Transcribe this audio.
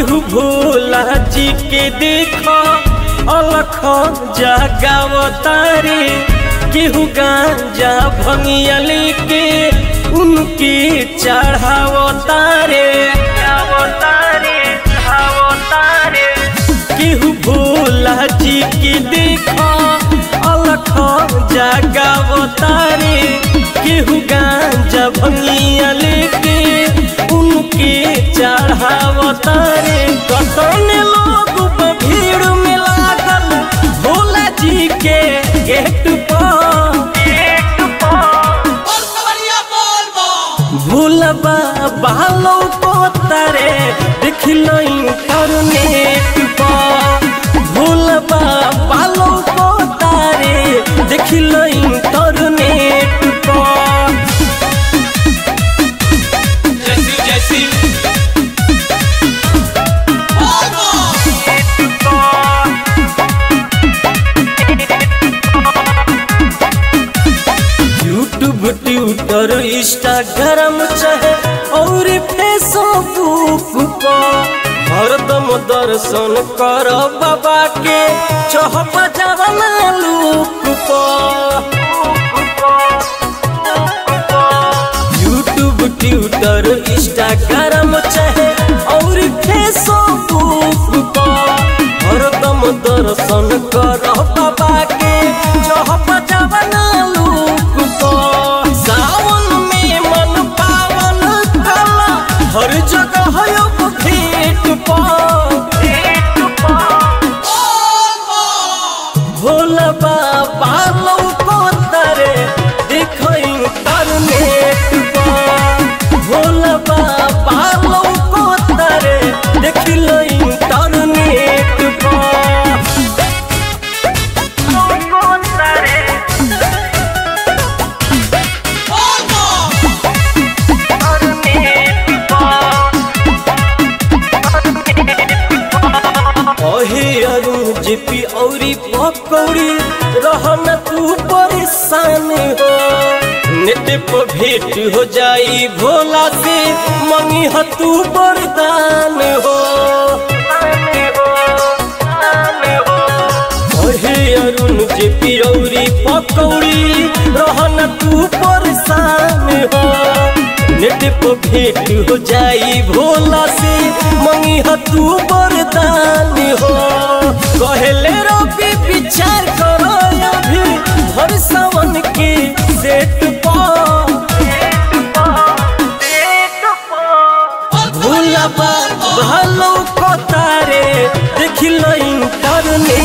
केहू भोला जी के देखो अलख जगावतारे केहू गांजा भंगिया लेके उनके चढ़ावतारे केहू भोला जी के देखो अलख जगावतारे केहू गांजा भंगिया लेके उनके चढ़ावतारे कतन लोग भीड़ में लागल भोला जी के गेट पर भूलबा बालो को तारे देखलो इंटरनेट पर भूलबा बालो को तारे देखलो इंटरनेट पर जैसी जैसी यूट्यूब ट्विटर इंस्टाग्राम चाहे और फेसबुक पर हरदम दर्शन कर बाबा के चौप जवाना लुक यूट्यूब ट्विटर इंस्टाग्राम चाहे और फेसबुक पर हरदम दर्शन कर बाबा के चौप जवाना लुक पर सावन में मन पावन कला हर जगह अब भेंट पर भोला बाबा लौको तरे देखो इंटरनेट पर भोला बाबा लौको तरे देख लो इंटरनेट पर लौको तरे अहे अरुण जेपी औरी पकौड़ी रहन तू परेशान हो नेट पर भेंट हो जाई भोला से मंगी ह तू वरदान हो अहे अरुण जेपी औरी पकौड़ी रहन तू परेशान हो नेट पर भेंट हो जाई भोला से मंगी ह तू वरदान हो कहले रवि विचार करो अभी हर सावन के सेट पर भोला बा भालो को तारे देखिलो इंटरनेट